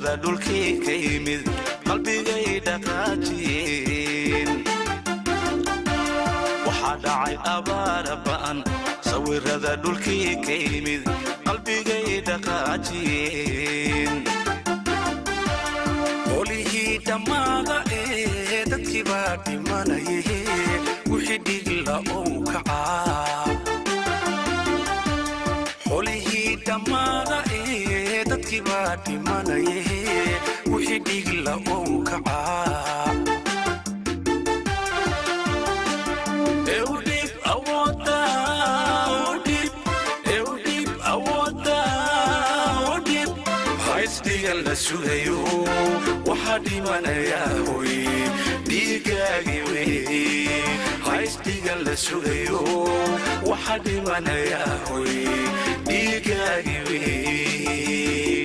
sawirada dhulkii ka yimid qalbigay dhaqaajiyeen waxaa dhacay abaara ba'an sawirada dhulkii ka yimid qalbigay dhaqaajiyeen qolihii dhammaada ee dadkii baa dhimanaye wixii dhigla ou kacaa qolihii dhammaada ee dadkii baa dhimanaye wixii dhigla ou kacaa Eudip awoda, Eudip, Eudip awoda, Eudip. Haysdigan la sugayo, waxaa dhimanaya hoy, dhiigaagii wey. Haysdigan la sugayo, waxaa dhimanaya hoy, dhiigaagii wey.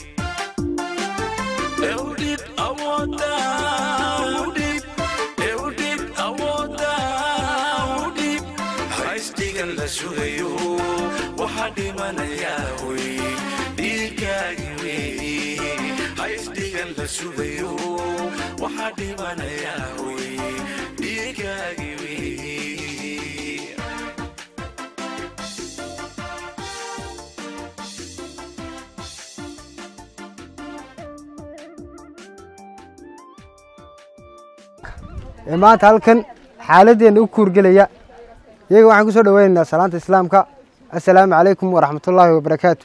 Eudip awoda, Eudip, Eudip awoda, Eudip. Haysdigan la sugayo, waxaa dhimanaya hoy, dhiigaagii wey. Haysdigan la sugayo, waxaa dhimanaya hoy, dhiigaagii wey. ee maanta halkan xaaladdeena u kuurgelaya iyaga waxaan ku soo dhoweynaynaa salaanta islaamka assalaamu calaykum waraxmatullaahi wabarakaatu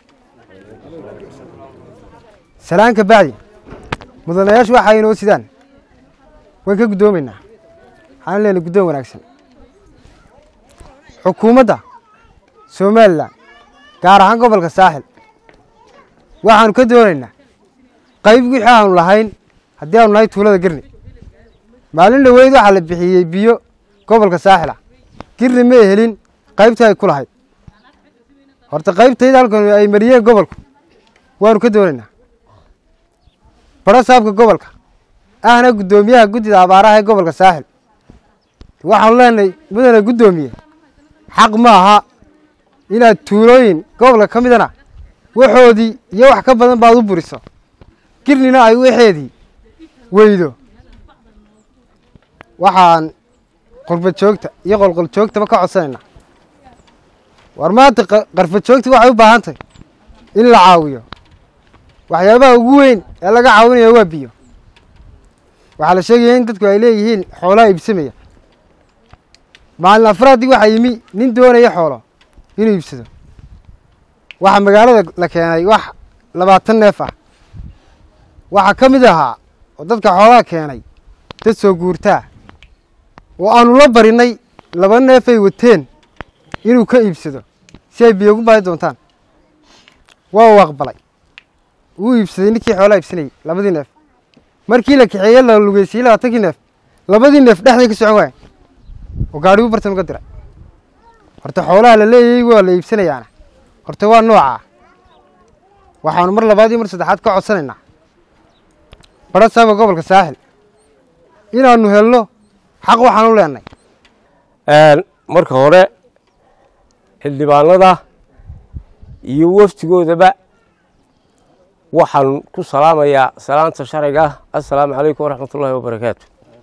salaanka bacdi mudanayaashu waxa inoo sidaan waan ka guddoomaynaa waxaan leenahay guddoon wanaagsan xukuumadda somalilan gaar ahaan gobolka saaxil waxaanu ka doonaynaa qayb wixii aanu lahayn haddii aanu nahay tuulada gerni maalin dhoweyd waxaa la bixiyey biyo gobolka saaxil ah girni ma helin qaybtii ay ku lahayd horta qaybtayda halkan ay mariyeen gobolku waanu ka doonaynaa baro saabka gobolka ahna guddoomiyaha guddida abaaraha ee gobolka saaxil waxaanu leenahay mudane guddoomiye xaq ma aha inaad tuulooyin gobolka ka midana waxoodii iyo wax ka badan baad u buriso girnina ay waxeedii weydo waxaan qurba joogta iyo qolqol joogtaba ka codsanaynaa war maanta qa- qarfa joogta waxay u baahan tahay in la caawiyo waxyaabaha ugu weyn ee laga caawinayo waa biyo waxaa la sheegaya in dadku ay leeyihiin xoolaha iibsamaya maalin afraadii waxaa yimi nin doonaya xoolo inuu iibsado waxaa magaalada la keenay wax labaatan neef ah waxaa ka mid ahaa oo dadka xoolaha keenay dad soo guurtaa oo aanu la barinay laba neef ay wateen inuu ka iibsado si ay biyo ugu baahi doontaan waa uu aqbalay wuu iibsaday ninkii xoolaha iibsanayay labadii neef markii la kaxeeye la lugeysiyey labaatankii neef labadii neef dhexday ka socon waaya oo gaadhigu bartan uga diray horta xoolaha la leeyay waa la iibsanayaana horta waa noocaa waxaanu mar labaad iyo mar saddexaad ka codsanaynaa badha saabka gobolka saaxil inaanu helno xaq waxaan u leenay marka hore xildhibaanada iyo waftigoodaba waxaan ku salaamayaa salaanta sharciga ah assalaamu calaykum waraxmat ullaahi wabarakaatu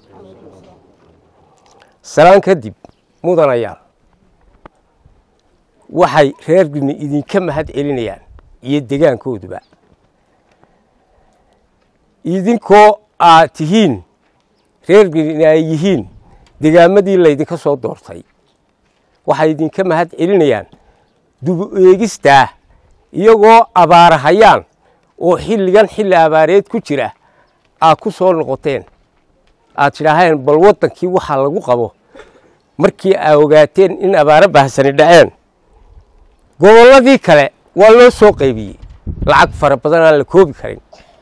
salaan kadib mudanayaal waxay reer gudni idinka mahad celinayaan iyo degaankooduba idinkoo aad tihiin reer gudni ay yihiin degaamadii laydinka soo doortay waxay idinka mahad celinayaan dubu eegistaa iyagoo abaarahayaan oo xilligan xilli abaareed ku jira aad ku soo noqoteen aad tidhaaheen bal waddankii waxaa lagu qabo markii aa ogaateen in abaaro bahsani dhaceen gobolladii kale waa loo soo qaybiyey lacag fara badan aan la koobi karin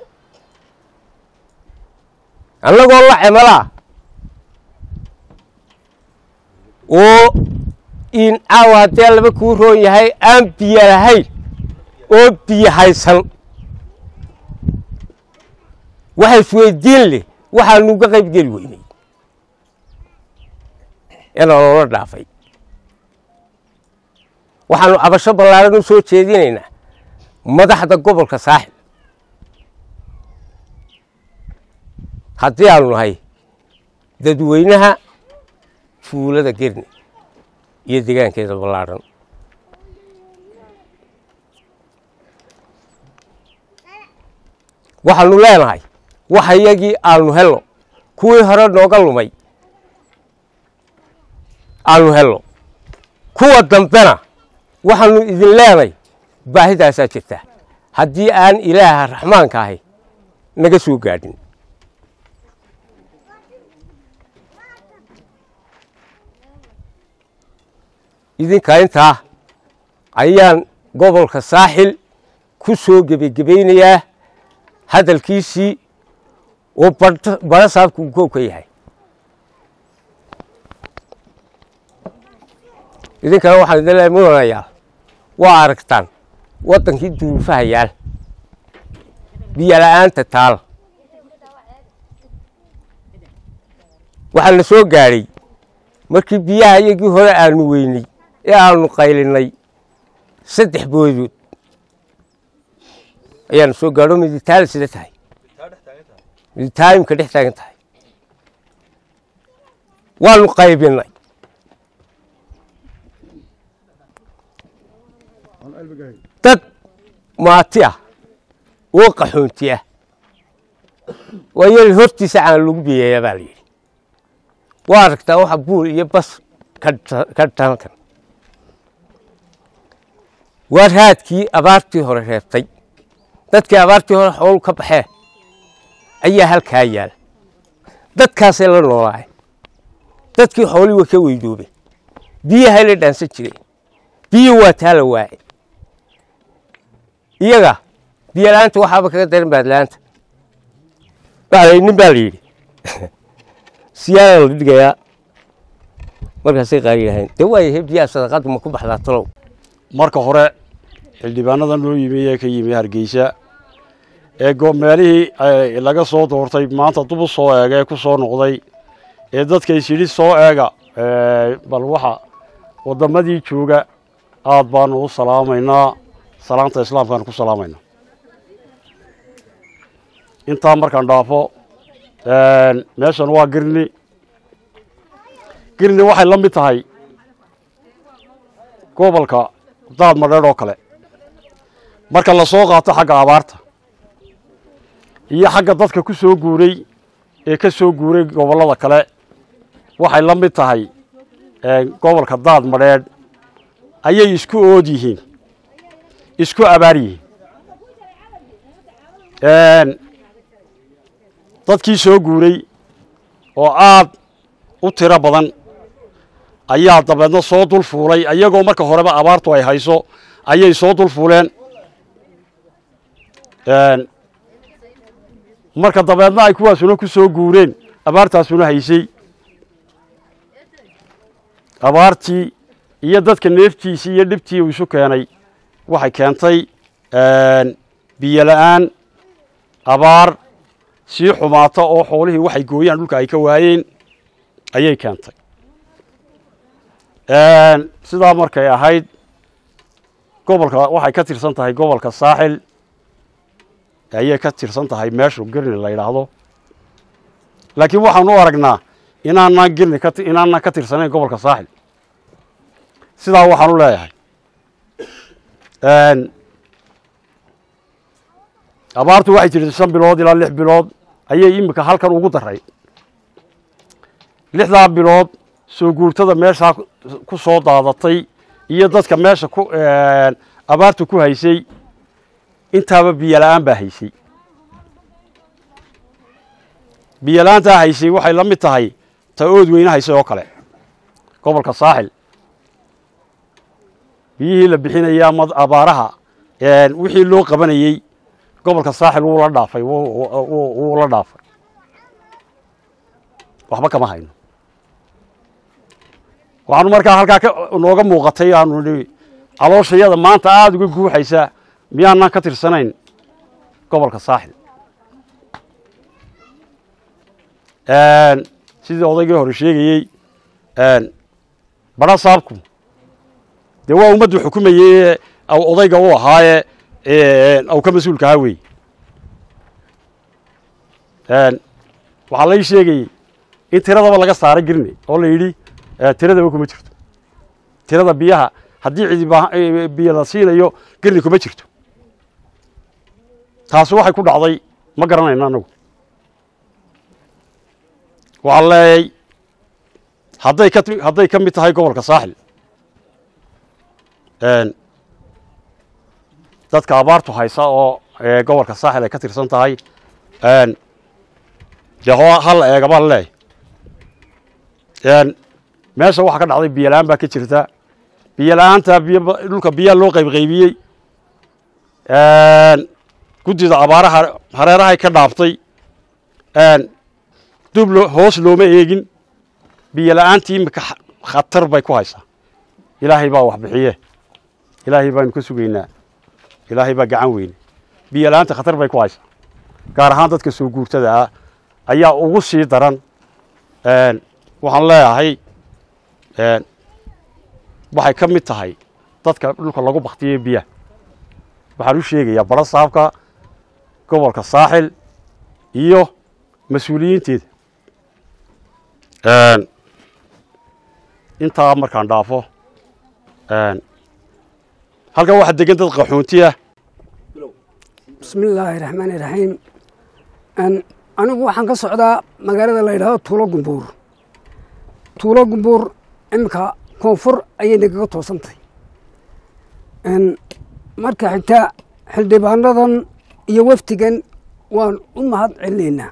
annagoo la cemalaa oo in caawa haddee laba kuu roon yahay aan biyo lahayn oo biyo haysan waxa isweydiin leh waxaanu uga qayb geli weynay ee nolola dhaafay waxaanu cabasho ballaaran u soo jeedinaynaa madaxda gobolka saaxil haddii aanu nahay dadweynaha tuulada gerni iyo degaankeeda ballaadhan waxaanu leenahay waxa iyagii aanu helno kuwii hore nooga lumay aanu helno kuwa dambena waxaanu idin leenay baahidaasaa jirta haddii aan ilaaha raxmaanka ahay naga soo gaadhin idinka intaa ayaan gobolka saaxil ku soo gebagebaynayaa hadalkiisii oo badho saabku uu kow ka yahay idinkana waxaan idin leeyahay mudanayaal waa aragtaan waddankii duruufaha yaal biyo la'aanta taal waxaa na soo gaadhay markii biyaha iyagii hore aanu weynay ee aanu qaylinay saddex boodood ayaana soo gaadho miditaala sida tahay miditaayimka dhex taagan tahay waanu qaybinay dad maati ah oo qaxoonti ah waa yeel hortiisa caan lagu biyeeyaa baa la yidhi waa aragtaa waxa buul iyo bas ka dhankan waa raadkii abaartii hore reebtay dadkii abaartii hore xoolu ka baxee ayaa halkaa yaal dadkaasay la noolaay dadkii xoolii waa ka weydoobay biyahay la dhaansan jireen biyo waa taa la waaye iyaga biyo la'aanta waxaaba kaga daran baadla'aanta nin baa la yidhi siyaada la dhigayaa markaasay qaari lahayn dee waayahay biyaha sadaqaddu ma ku baxdaa talow marka hore xildhibaanada noo yimi ee ka yimi hargeysa ee meelihii laga soo doortay maanta dub u soo eega ee ku soo noqday ee dadka isyidhi soo eega bal waxa waddamadii jooga aad baanu u salaamaynaa salaanta islaamkaanu ku salaamaynaa intaa markaan dhaafo meeshan waa girni girni waxay la mid tahay gobolka daad madheedh oo kale marka la soo qaato xagga abaarta iyo xagga dadka ku soo guuray ee ka soo guuray gobollada kale waxay la mid tahay gobolka daad madheedh ayay isku ood yihiin isku abaar yihiin dadkii soo guuray oo aad u tiro badan ayaa dabeedna soo dul fuulay iyagoo marka horeba abaartu ay hayso ayay soo dul fuuleen marka dabeedna ay kuwaasuna ku soo guureen abaartaasuna haysay abaartii iyo dadka neeftiisii iyo dhibtii uu isu keenay waxay keentay biyo la'aan abaar sii xumaata oo xoolihii waxay gooyaan dhulka ay ka waayeen ayay keentay sidaa markay ahayd gobolka waxay ka tirsan tahay gobolka saaxil ayay ka tirsan tahay meeshu girni la yidhaahdo laakiin waxaanu u aragnaa inaanaan girni inaanaan ka tirsanayn gobolka saaxil sidaa waxaan u leeyahay abaartu waxay jirtay shan bilood ilaa lix bilood ayay iminka halkan ugu daray lixdaa bilood soo guurtada meeshaa ku soo daadatay iyo dadka meesha ku abaartu ku haysay intaaba biyo la'aan baa haysay biyo la'aantaa haysay waxay la mid tahay ta ood weyne haysay oo kale gobolka saaxil biyihii la bixinayay ama abaaraha wixii loo qabanayey gobolka saaxil wuu la dhaafay wuu la dhaafay waxba kama hayno waxaanu markaa halkaa nooga muuqatay aanu nihi calooshayada maanta aada uga guuxaysa miyaanaan ka tirsanayn gobolka saaxil sidii odaygii hore sheegayey badha saabku dee waa ummaddu xukumayey odayga u ahaaye au ka mas-uulka ahaa wey waxaa lai sheegayey in tiradaba laga saaray girne oo la yidhi tiradaba kuma jirto tirada biyaha haddii cidi biyo la siinayo girni kuma jirto taasi waxay ku dhacday ma garanayno annagu waxaan leeyay hadday ka hadday ka mid tahay gobolka saaxil dadka abaartu haysa oo gobolka saaxil ay ka tirsan tahay dee ho hal eega baan leeyahy meesha waxaa ka dhacday biyo la-aan baa ka jirta biyo la-aanta biyo dhulka biyaha loo qaybqaybiyey guddida abaaraha hareerahay ka dhaaftay dub lo hoos looma eegin biyo la-aantii imika khatar bay ku haysaa ilaahay baa wax bixiye ilaahay baanu ka sugaynaa ilaahay baa gacan weyne biyo la-aanta khatar bay ku haysaa gaar ahaan dadka soo guurtada ah ayaa ugu sii daran waxaan leeyahay waxay ka mid tahay dadka dhulka lagu baktiyey biyaha waxaan u sheegayaa baro saabka gobolka saaxil iyo mas-uuliyiinteeda intaa markaan dhaafo halkan waxaa degan dad qaxoonti ah bismi illaahi raxmaani raxiim anigu waxaan ka socdaa magaalada la yidhahdo tuulo gumbuur tuulo gumbuur iminka koonfur ayay nagaga toosantahay marka xigta xildhibaanadan iyo wafdigan waan u mahad celinaynaa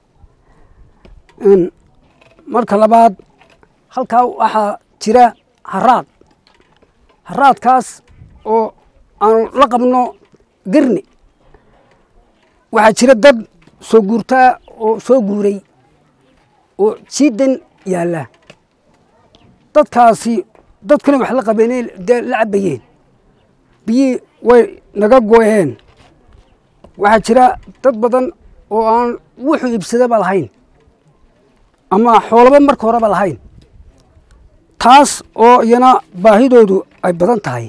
marka labaad halkaa waxaa jira haraad haraadkaas oo aanu la qabno girni waxaa jira dad soo guurtaa oo soo guuray oo jiidan yaalla dadkaasi dadkuna wax la qabeeneen dee la cabayeen biyii way naga gooyeen waxaa jira dad badan oo aan wuxuu iibsadaba lahayn ama xoolaba marka horeba lahayn taas oo iyana baahidoodu ay badan tahay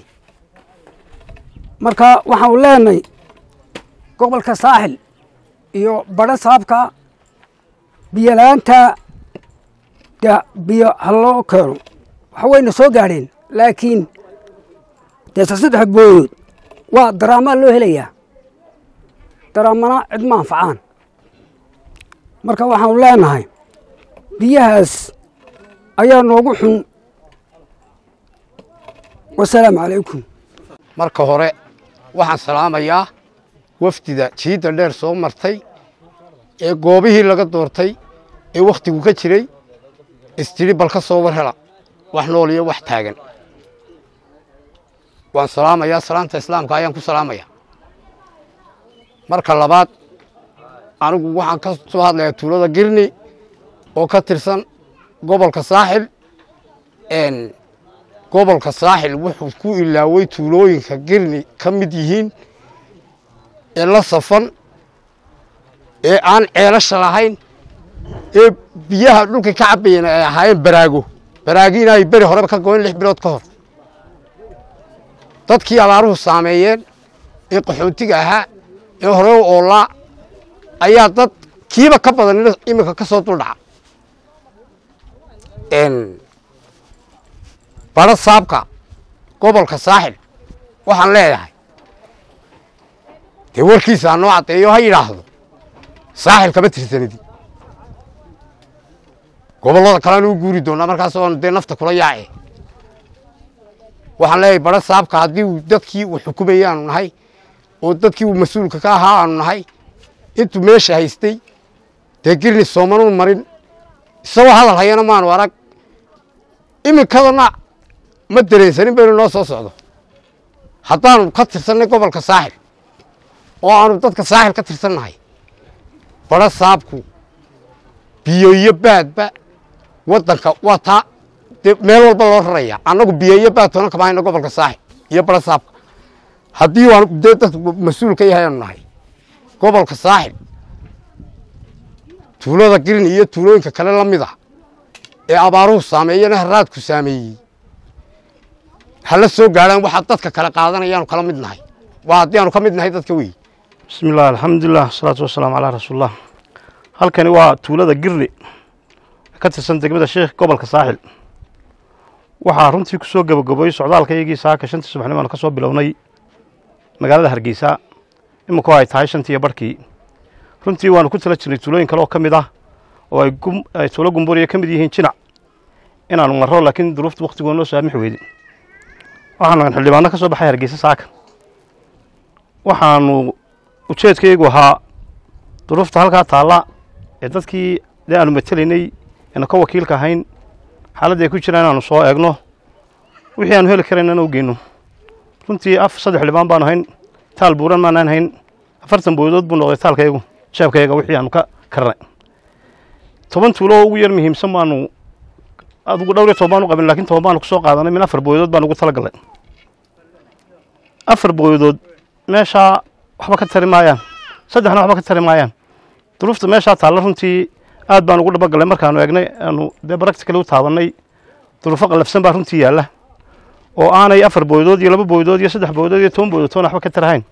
marka waxaanu leenahay gobolka saaxil iyo badho saabka biyo la-aanta de biyo ha loo keeno waxa wayna soo gaadheen laakiin dee saddex booyood waa daraamaa loo helayaa daraamana cid ma anfacaan marka waxaanu leenahay biyahaas ayaa noogu xun wasalaamu calaykum marka hore waxaan salaamayaa wafdida jiidda dheer soo martay ee goobihii laga doortay ee wakhtigu ka jiray istidhi bal ka soo war hela wax nool iyo wax taagan waan salaamayaa salaanta islaamka ayaan ku salaamayaa marka labaad anigu waxaan ka soo hadlayaa tuulada girni oo ka tirsan gobolka saaxil gobolka saaxil wuxuu ku ilaaway tuulooyinka girni ka mid yihiin ee la safan ee aan ceelasha lahayn ee biyaha dhulkii ka cabayeen ay ahaayeen baraago baraagiina ay beri horeba ka goyn lix bilood ka hor dadkii abaaruhu saameeyeen ee qaxoontiga ahaa ee hore u oolaa ayaa dad kiiba ka badan iminka ka soo duldhaca badho saabka gobolka saaxil waxaan leeyahay dee warkiisa ha noo caddeeyo ha yidhaahdo saaxil kama tirsanidi gobollada kalena u guuri doonaa markaas oon dee nafta kula yaace waxaan leeyahay badho saabka haddii uu dadkii uu xukumayay aanu nahay oo dadkii uu mas-uulka ka ahaa aanu nahay intuu meesha haystay dee girni soomanuun marin isagoo hadal hayana maanu arag iminkadana ma dareensanin baynu noo soo socdo haddaanu ka tirsannay gobolka saaxil oo aanu dadka saaxil ka tirsannahay badho saabku biyo iyo baadba waddanka waa taa dee meel walba loo raraya annagu biyo iyo baad toona kama hayno gobolka saaxil iyo badho saabka haddii waanu dee dadka mas-uul ka yahay aanu nahay gobolka saaxil tuulada girin iyo tuulooyinka kale la mid ah ee abaaruhu saameeyena haraadku saameeyey hala soo gaadhaan waxaa dadka kale qaadanayaanu kala mid nahay waa haddii aanu ka mid nahay dadka wey bismi illah alxamdulilah wasalaatu wasalaamu calaa rasuulilah halkani waa tuulada girni ka tirsan degmada sheekh gobolka saaxil waxaa runtii ku soo gabagaboyey socdaalkaygii saaka shantii subaxnimo aanu ka soo bilownay magaalada hargeysa iminku ay tahay shantii iyo barhkii runtii waanu ku tala jirnay tuulooyin kale oo ka mid ah oo ay gum- ay tuulo gumburiya ka mid yihiin jinac inaanu marro laakiin duruufta waktigoo noo saamix weyday waxaanu aan xildhibaano ka soo baxay hargeysa saaka waxaanu ujeedkaygu ahaa duruufta halkaa taalla ee dadkii dee aanu matelaynay eenu ka wakiilka ahayn xaaladda ay ku jiraan inaanu soo eegno wixii aanu heli karaynana u geyno runtii af saddex xildhibaan baanu hayn taal buuran maanaan hayn afartan boodood buu noqday taalkaygu jeebkayga wixii aanu ka karnay toban tuulo oo ugu yar muhiimsan baanu adigu dhowr iyo toban baanu qabin laakiin toban baanu kusoo qaadanay min afar boodood baan ugu talagalnay afar boodood meeshaa waxba ka tari maayaan saddexna waxba ka tari maayaan duruufta meeshaa taalla runtii aad baan ugu dhabagalnay markaanu eegnay aanu dee practically u taabannay duruufo qallafsan baa runtii yaalla oo aanay afar boodood iyo laba boodood iyo saddex boodood iyo toban boodood toona waxba ka tarahayn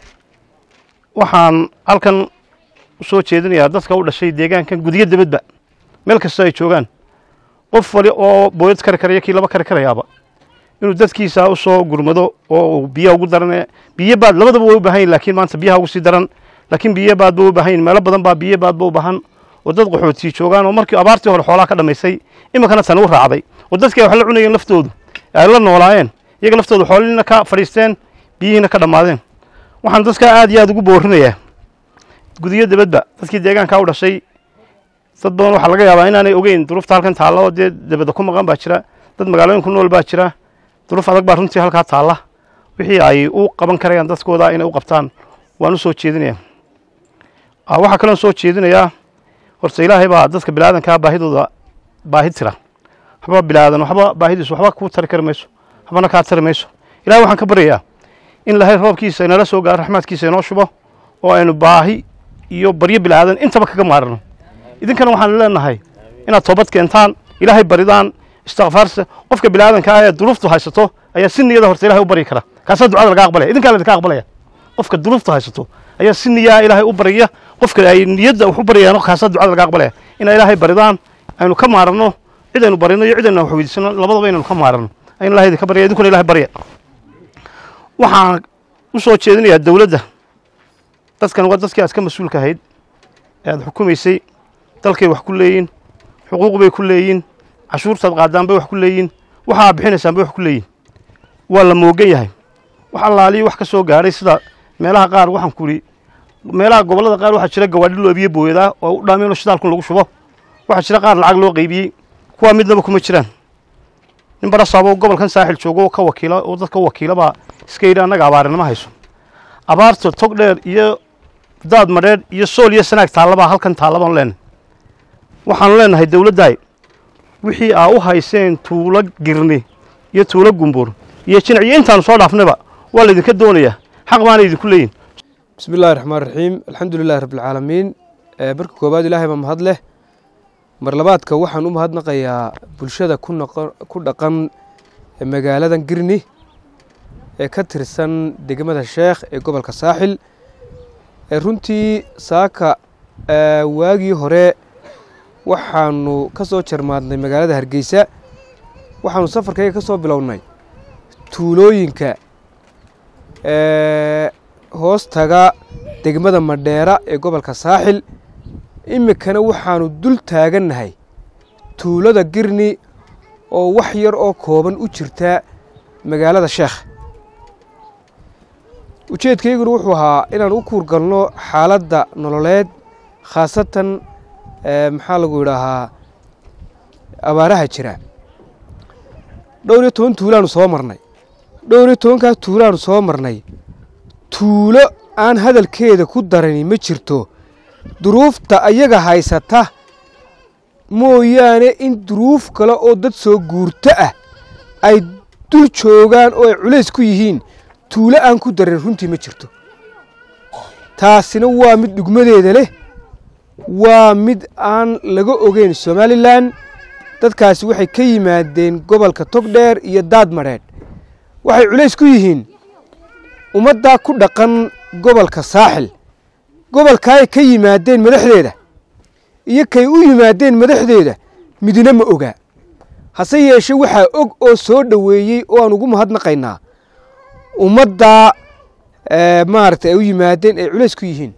waxaan halkan u soo jeedinayaa dadka u dhashay deegaankan gudiyo dibadba meel kasta ay joogaan qof wali oo booyad kari karaya kii laba kari karayaaba inuu dadkiisa u soo gurmado oo uu biyaha ugu daran biyo baad labadaba way u baahan yihin laakiin maanta biyaha ugu sii daran laakiin biyo baad ba u baahan yihin meelo badan baa biyo baad ba u baahan oo dad qaxootii joogaan oo markii abaartii hore xoolaha ka dhamaysay iminkana tan u raacday oo dadkii ay wax la cunayeen laftoodu ay la noolaayeen iyaga laftoodu xoolihiina ka fadhiisteen biyihiina ka dhammaadeen waxaan dadka aad iyo aad ugu boorinayaa gudiyo dibadba dadkii deegaankaa u dhashay dad badan waxaa laga yaabaa inaanay ogeyn duruufta halkan taalla oo dee dibadda ku maqan baa jira dad magaalooyin ku nool baa jira duruuf adag baa runtii halkaa taalla wixii ay u qaban karayaan dadkooda inay u qabtaan waan u soo jeedinayaa Ah, waxaa kaloon soo jeedinayaa horta ilaahay baa dadka bilaadankaa baahidooda baahi tira waxba bilaadan waxba baahidiisu waxba kuu tari kari mayso waxbana kaa tari mayso ilahay waxaan ka baryayaa in ilahay roobkiisa inala soo gaaro raxmaadkiisa inoo shubo oo aynu baahi iyo baryo bilaadan intaba kaga maarano idinkana waxaan leenahay inaad toobad keentaan ilaahay baridaan istikfaarsa qofka bilaadanka ah ee duruuftu haysato ayaa si niyada horta ilahay u baryi kara kaasaa ducada laga aqbalaya idinkaa laydinka aqbalaya qofka duruuftu haysato ayaa si niyaa ilaahay u barya qofka ay niyadda wax u baryayaan kaasaa ducada laga aqbalaya inaa ilaahay baridaan aynu ka maarano cid aynu barino iyo cid aynu wax weydiisano labadaba inaynu ka maarano in ilahay idinka barya idinkuna ilahay barya waxaan u soo jeedinayaa dowladda dadkan waa dadkii aad ka mas-uulka ahayd ee aad xukumaysay dalkay wax ku leeyiin xuquuq bay ku leeyiin cashuurtaad qaadaan bay wax ku leeyiin waxa aad bixinaysaan bay wax ku leeyiin waa la moogan yahay wax allaaliyo wax ka soo gaadhay sida meelaha qaar waxaan ku idhi meelaha gobollada qaar waxaa jira gawaadhi loo abiye booyadaa oo u dhaameen oo shidaalkun lagu shubo waxaa jira qaar lacag loo qaybiyey kuwaa midnaba kuma jiraan nin barasaabo gobolkan saaxil joogo oo ka wakiila oo dadka u wakiila baa iska yidhi annaga abaarinama hayso abaarta tog dheer iyo daad madheedh iyo sool iyo sanaag taallabaa halkan taallabaan leenahay waxaanu leenahay dowladdaay wixii aa u hayseen tuulo girni iyo tuulo gumbur iyo jinac iyo intaanu soo dhaafnayba waa laydinka doonayaa xaq baana idinku leeyihin bismi illaahi raxmaan raxiim alxamdu lilahi rabbilcaalamiin marka koowaad ilaahay baa mahad leh mar labaadka waxaan u mahadnaqayaa bulshada ku noqon ku dhaqan magaaladan girni ee ka tirsan degmada sheekh ee gobolka saaxil ee runtii saaka waagii hore waxaanu ka soo jarmaadnay magaalada hargeysa waxaanu safarkayga ka soo bilownay tuulooyinka hoos taga degmada madheera ee gobolka saaxil iminkana waxaanu dul taagannahay tuulada girni oo wax yar oo kooban u jirta magaalada sheekh ujeedkayguna wuxuu ahaa inaan u kuurgalno xaaladda nololeed khaasatan maxaa lagu yidhaahaa abaaraha jira dhowr iyo toban tuulaanu soo marnay dhowr iyo tobankaa tuulaanu soo marnay tuulo aan hadalkeeda ku darani ma jirto duruufta ayaga haysata mooyaane in duruuf kale oo dad soo guurto ah ay dul joogaan oo ay culays ku yihiin tuulo aan ku darin runtii ma jirto taasina waa mid dhugmadeeda leh waa mid aan laga ogeyn somalilan dadkaasi waxay ka yimaadeen gobolka togdheer iyo daad madheedh waxay culays ku yihiin ummaddaa ku dhaqan gobolka saaxil gobolkaay ka yimaadeen madaxdeeda iyo kay u yimaadeen madaxdeeda midna ma oga hase yeeshe waxaa og oo soo dhoweeyey oo aan ugu mahadnaqaynaa ummaddaa maaragtay ay u yimaadeen ay culays ku yihiin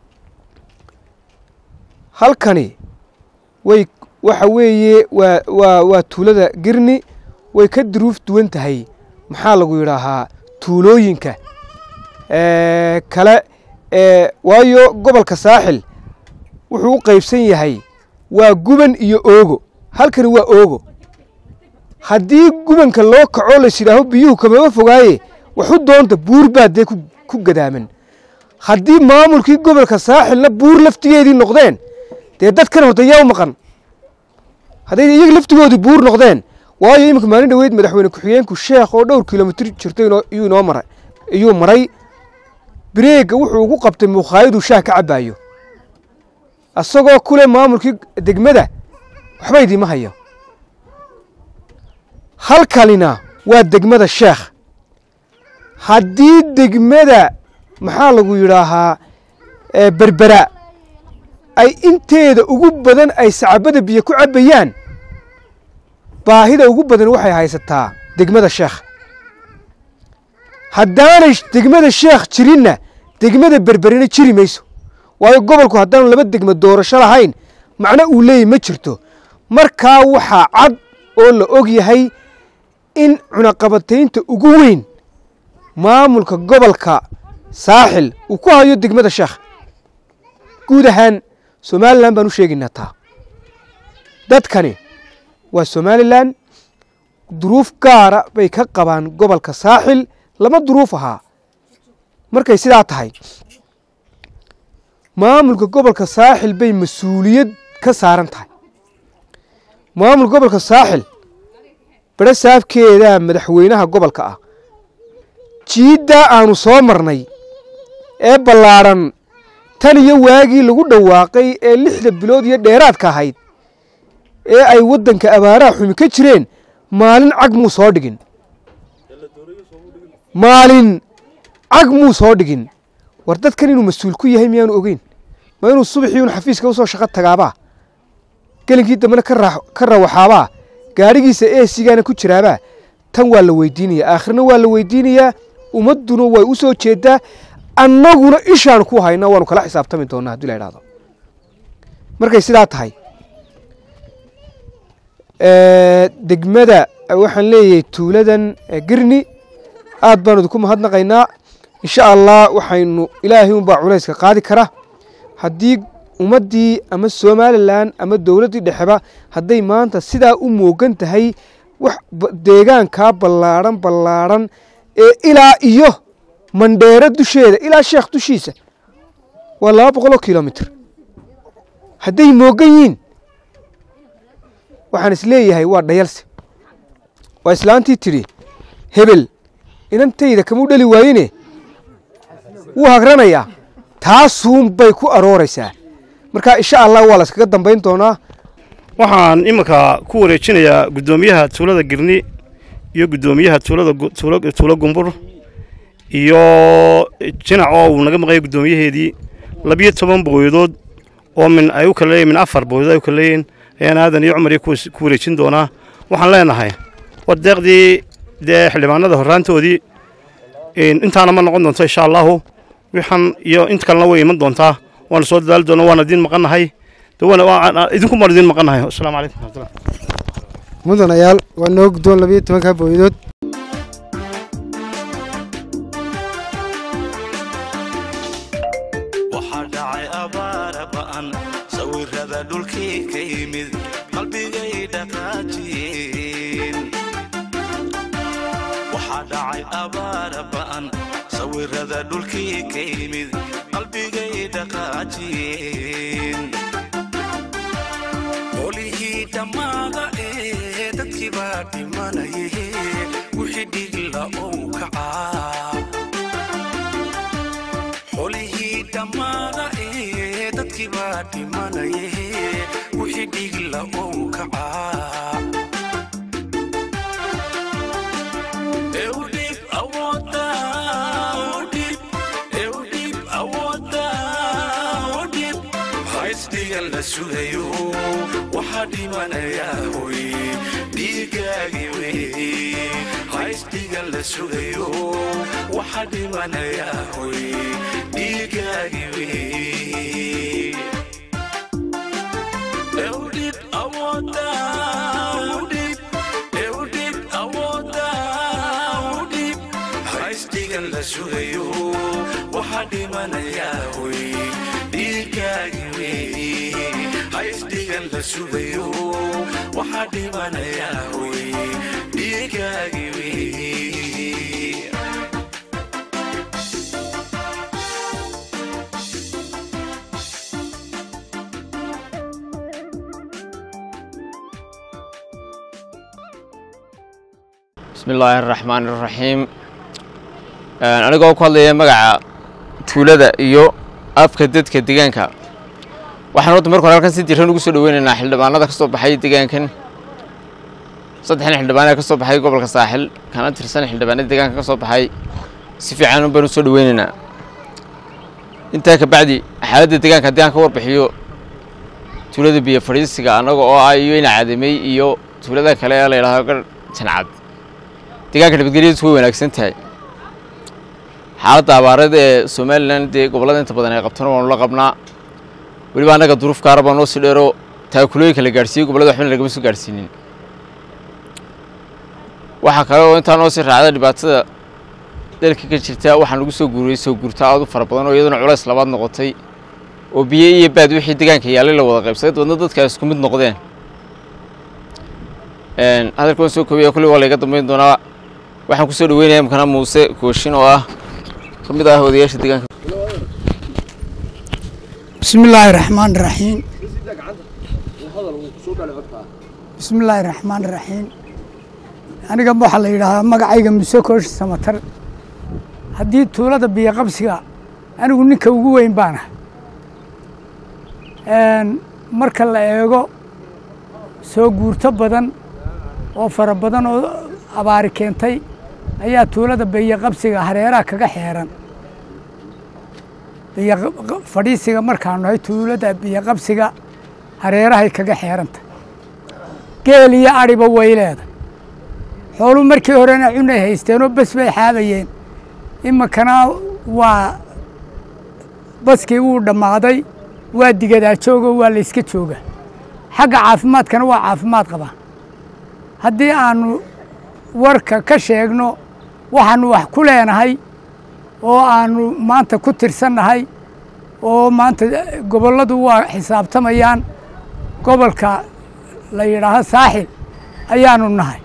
halkani way waxa weeye waa waa waa tuulada girni way ka duruuf duwan tahay maxaa lagu yidhaahaa tuulooyinka kale waayo gobolka saaxil wuxuu u qaybsan yahay waa guban iyo oogo halkani waa oogo haddii gubanka loo kaco lays yidhaaho biyuhu kamaba fogaaye waxu doonta buur baa dee ku gadaaman haddii maamulkii gobolka saaxilna buur laftigeedii noqdeen dee dadkan horta yaa u maqan hadday iyaga laftigoodii buur noqdeen waayo iminka maalin dhoweyd madaxweyne ku-xigeenku sheekh oo dhowr kilomitr jirto iyuu inoo maray iyuu maray bireega wuxuu ugu qabtay mukhaayaduu shaah ka cabbaayo isagoo kule maamulkii degmada waxba idiima hayo halkanina waa degmada sheekh haddii degmada maxaa lagu yidhaahaa berbera ay inteeda ugu badan ay sacabada biyo ku cabbayaan baahida ugu badan waxay haysataa degmada sheekh haddaanay degmada sheekh jirinna degmada berberina jiri mayso waayo gobolku haddaanu laba degmo doorasho lahayn macno uu leeyahy ma jirto markaa waxaa cad oo la og yahay in cunaqabataynta ugu weyn maamulka gobolka saaxil uu ku hayo degmada sheekh guud ahaan somalilan baan u sheegaynaa taa dadkani waa somalilan duruuf gaara bay ka qabaan gobolka saaxil lama duruuf ahaa markay sidaa tahay maamulka gobolka saaxil bay mas-uuliyad ka saaran tahay maamulka gobolka saaxil bere saafkeedaa madaxweynaha gobolka ah jiiddaa aanu soo marnay ee ballaadhan tan iyo waagii lagu dhawaaqay ee lixda bilood iyo dheeraadka ahayd ee ay waddanka abaaraha xumi ka jireen maalin cag muu soo dhigin maalin cag muu soo dhigin war dadkan inuu mas-uul ku yahay miyaanu ogeyn ma inuu subaxii un xafiiska usoo shaqo tagaabaa gelinkii dambena ka rawaxaabaa gaadhigiisa eesigaana ku jiraabaa tan waa la weydiinayaa aakhirna waa la weydiinayaa ummadduna way u soo jeedaa annaguna ishaanu ku hayna waanu kala xisaabtami doonaa haddii la idhahdo markay sidaa tahay degmada waxaan leeyahay tuuladan girni aad baanu idinku mahadnaqaynaa insha allah waxaynu ilaahay unbaa culayska qaadi kara haddii ummaddii ama somalilan ama dowladdii dhexeba hadday maanta sidaa u moogan tahay wax deegaankaa ballaadhan ballaadhan ee ilaa iyo mandheero dusheeda ilaa sheekh dushiisa waa laba boqoloo kilomitr hadday moogan yihiin waxaan is leeyahay waa dhayalse waa islaantii tidhi hebel inantayda kamuu dhali waayene wuu hagranayaa taasuun bay ku arooraysaa marka insha allah waa la iskaga dambayn doonaa waxaan iminka ku wareejinayaa guddoomiyaha tuulada girni iyo guddoomiyaha tuulada tuulo gumbur iyo jinac oo uu naga maqaya guddoomiyaheedii labiyo toban booyadood oo min ay u kala leeyihin min afar booyadood ay u kala leeyihin ayaan aadan iyo cumar iyo ku wareejin doonaa waxaan leenahay war deeqdii dee xildhibaanada horraantoodii intaana ma noqon doonto insha allahu wixan iyo inta kalena way iman doontaa waana soo dadaali doonaa waana idiin maqannahay idinku maan idiin maqannahay asalaamu calaykum raxmatullah mudanayaal waa noo guddoon labiyo tobankaa booyadood waxaa dhacay abaara ba'an sawirada dhulkii ka yimid qalbigay dhaqaajiyeen waxaa dhacay abaara ba'an sawirada dhulkii ka yimid qalbigay dhaqaajiyeen qolihii dhammaada ee dadkii baa dhimanaye wixii dhigla ou kacaa xolihii dhammaada ee dadkii baa dhimanaye wixii dhigla ou kacaa Eudip awoodda, Eudip, Eudip awoodda, Eudip. Ha isdhiga haysdigan la sugayo waxaa dhimanayaa hoy dhiigaagi wey haysdigan la sugayo waxaa dhimanayaa hoy dhiigaagi wey Eudip awoda Eudip Eudip awoda Eudip Haystigan la sugayo waxaa dhimanayaa hoy dhiigaagi wey haystigan la sugayo waxaa dhimanayaa hoy dhiigaagi wey bismi illaahi araxmaan iraxiim anigoo ku hadlaya magaca tuulada iyo afka dadka deegaanka waxaan horta marka hore halkan si diran ugu soo dhoweynaynaa xildhibaanada ka soo baxay deegaankan saddexdan xildhibaan ee ka soo baxay gobolka saaxil kana tirsan xildhibaanada deegaanka ka soo baxay si fiican baan u soo dhoweynaynaa intaa ka bacdi xaaladda deegaanka haddii aan ka warbixiyo tuulada biyo fadhiisiga annaga oo ah iyo ina cadamey iyo tuulada kale ee la yidhahdo gar jancad deegaanka nabadgelyadiisu way wanaagsan tahay xaaladda abaareed ee somalilan dee gobollada inta badan ay qabtana waanu la qabnaa weliba annaga duruuf gaara baa noo sii dheero taakulooyinka la gaadhsiiyey gobollada waxbana lagama soo gaadhsiinin waxaa kale oo intaa noo sii raacda dhibaatada dalka ka jirta waxaan lagu soo guuriyey soo guurta aad u fara badan oo iyaduna culays labaad noqotay oo biyo iyo baad wixii deegaanka yaallay la wada qaybsaday dabadna dadka ay isku mid noqdeen hadalka waan soo koobaya kulli waa layga dambeyn doonaa waxaan kusoo dhaweynaya imkana muuse kooshin oo ah ka mid ah odayaasha deegaanka بسم الله الرحمن الرحيم بسم الله الرحمن الرحيم aniga waxaa la yidhaahdaa magacayga muse koosh samatar haddii tuulada biyo qabsiga anigu ninka ugu weyn baana marka la eego soo guurto badan oo fara badan oo abaari keentay ayaa tuulada biyo qabsiga hareeraha kaga xeeran biyo fadhiisiga markaanu nahay tuulada biyo qabsiga hareerahay kaga xeeranta geel iyo adhiba way leedahay xooluu markii horena cunay haysteenoo bas bay xaabayeen iminkana waa baskii wuu dhammaaday waa digadaa joogoo waa layska jooga xagga caafimaadkana waa caafimaad qabaa haddii aanu warka ka sheegno waxaanu wax ku leenahay oo aanu maanta ku tirsannahay oo maanta gobolladu waa xisaabtamayaan gobolka la yidhaaho saaxil ayaanu nahay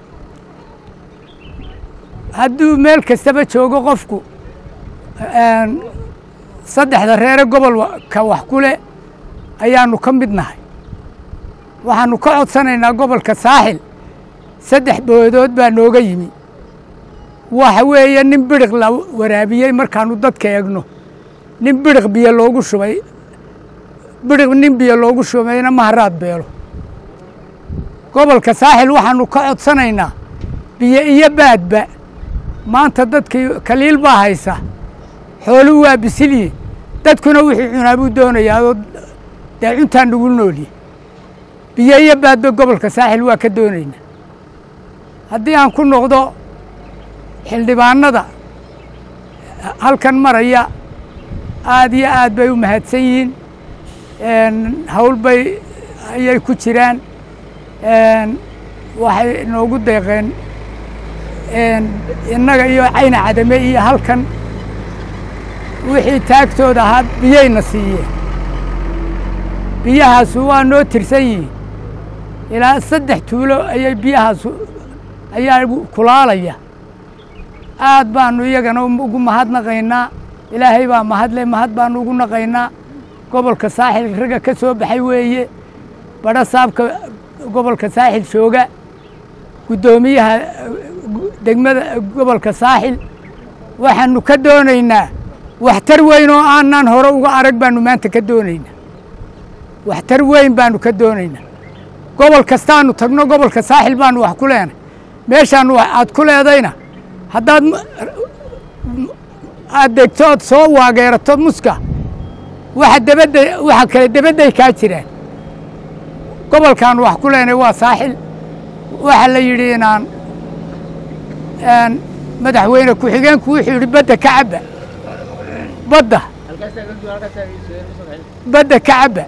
hadduu meel kastaba joogo qofku saddexda reere gobolka wax ku leh ayaanu ka mid nahay waxaanu ka codsanaynaa gobolka saaxil saddex boodood baa nooga yimi waxa weeye nin bidhiq la waraabiyey markaanu dadka eegno nin bidhiq biyo loogu shubay bidhiq nin biyo loogu shubayna maharaad beelo gobolka saaxil waxaanu ka codsanaynaa biyo iyo baadba maanta dadkii kaliil baa haysa xooluhu waa bisilyi dadkuna wixii cunaa buu doonayaa oo dee cuntaa nagu noolye biyo iyo baadba gobolka saaxil waa ka doonaynaa haddii aan ku noqdo xildhibaanada halkan maraya aad iyo aad bay u mahadsan yihiin hawl bay ayay ku jiraan waxay noogu deeqeen innaga iyo cayna cadame iyo halkan wixii taagtooda ahaa biyayna siiyeen biyahaasu waa noo tirsan yihiin ilaa saddex tuulo ayay biyahaasu ayaa kulaalaya aad baanu iyagana ugu mahadnaqaynaa ilaahay baa mahadle mahad baanu ugu naqaynaa gobolka saaxil ragga ka soo baxay weeye badho saabka gobolka saaxil jooga guddoomiyaha degmada gobolka saaxil waxaanu ka doonaynaa waxtar weyn oo aanan hore uga arag baanu maanta ka doonaynaa waxtar weyn baanu ka doonaynaa gobol kastaanu tagno gobolka saaxil baanu wax ku leenay meeshaanu aad ku leedayna haddaad aad degto ood soo waageerato muska waxa debadda waxa kale debadday kaa jiraan gobolkan wax ku leenay waa saaxil waxaa la yidhi inaan een, madaxweyne ku-xigeenku wuxuu yidhi badda ka cabba badda badda ka cabba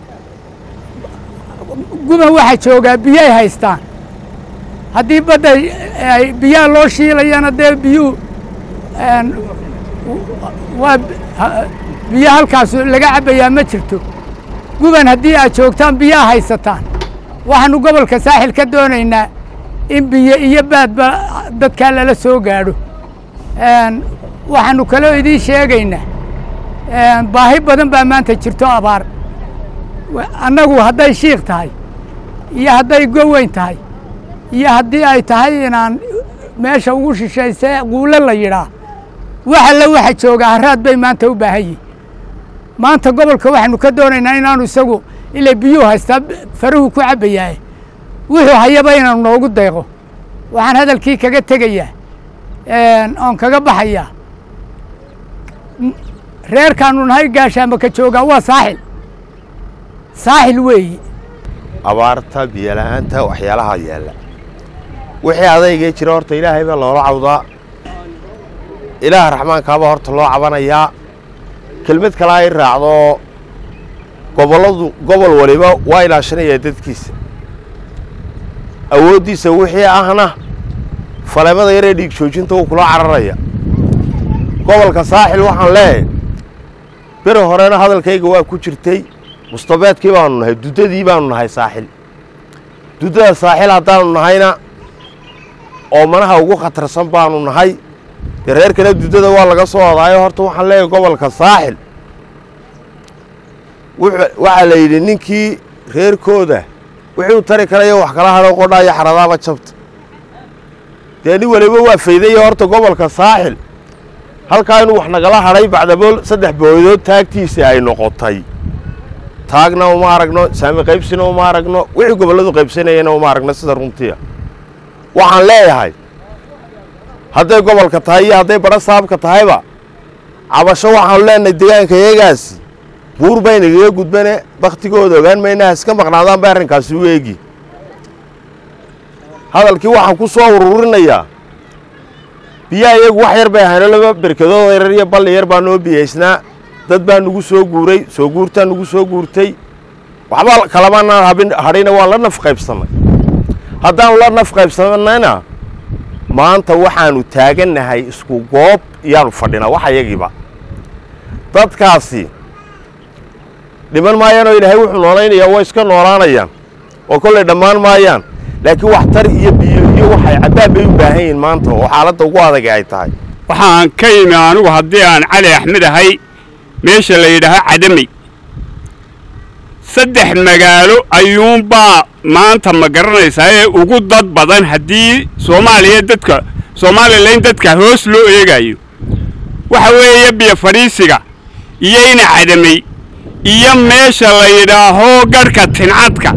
guban waxaa joogaa biyay haystaan haddii badda ay biyaha loo shiilayana dee biyuhu een, waa ha- biyo halkaas laga cabbayaa ma jirto guban haddii aad joogtaan biyaha haysataan waxaanu gobolka saaxil ka doonaynaa in biyo iyo baadba dadkaa lala soo gaadho Een, waxaanu kaloo idiin sheegaynaa een, baahi badan baa maanta jirto abaar Wa- annagu hadday shiikh tahay iyo hadday goweyn tahay iyo haddii ay tahay inaan meesha ugu shishayse quulo la yidhaa wax alle waxa jooga haraad bay maanta u baahan yihin maanta gobolka waxaanu ka doonaynaa inaanu isagu ilay biyuhu haystaa faruhu ku cabbayaa wuxuu hayaba inaanu noogu deeqo waxaan hadalkii kaga tegayaa een, oon kaga baxayaa M- reerkaanu nahay gaashaama ka joogaa waa saaxil saaxil weeyi abaarta biyola'aanta waxyaalaha yaalla wixii adaygee jira horta ilaahay baa loola cawdaa ilaaha raxmaankaabaa horta loo cabanayaa kelmad kale ay raacdo gobolladu gobol waliba waa ilaashanayaa dadkiisa awooddiisa wixii ahna faleemada yaree dhiig joojinta wuu kula cararaya gobolka saaxil waxaan leeyahay beri horena hadalkayga waa ku jirtay mustabeedkii baanu nahay duddadii baanu nahay saaxil duddada saaxil haddaanu nahayna oomanaha ugu khatarsan baanu nahay dee reerkana duddada waa laga soo odaayo horta waxaan leeyahay gobolka saaxil wuxuu- waxaa la yidhi ninkii reerkooda wixii u tari karaya wax kala hadho qodhaayo xaradaaba jabta dee nin waliba waa faydaya horta gobolka saaxil halkaa inuu wax nagala hadhay bacdabool saddex booyadood taagtiisa ay noqotay taagna uma aragno saami qaybsina uma aragno wixii gobolladu qaybsanayana uma aragno sida runtiya waxaan leeyahay hadday gobolka tahay iyo hadday badho saabka tahayba cabasho waxaanu leenahay deegaanka iyagaasi buur baynagaga gudbane baktigooda ogaan maynaha iska maqnaadaan bay arrinkaasi u eegi hadalkii waxaan ku soo ururinayaa biyaha iyagu wax yar bay ahayno laba berkadood yarar iyo balli yar baa noo biyaysnaa dad baa nugu soo guuray soo guurtaa nugu soo guurtay waxba kalamanaan habin hadhina waan la naf qaybsannay haddaanu la naf qaybsannayna maanta waxaanu taagannahay isku goob iyaanu fadhinaa wax ayagiiba dadkaasi dhiman maayaan oo ilaahay wuxuu noolaynayaa way iska noolaanayaan oo kollay dhammaan maayaan laakiin waxtar iyo biyo iyo waxay cabbaan bay u baahan yihiin maanta oo xaaladda ugu adag ay tahay waxaan ka yimi anigu haddii aan cali axmed ahay meesha la yidhaaho cadamey saddex magaalo ayuunbaa maanta ma garanaysaa ee ugu dad badan haddii soomaaliya dadka somalilan dadka hoos loo eegayo waxa weeye biyo fadhiisiga iyo ina cadamey iyo meesha la yidhaaho garhka tincadka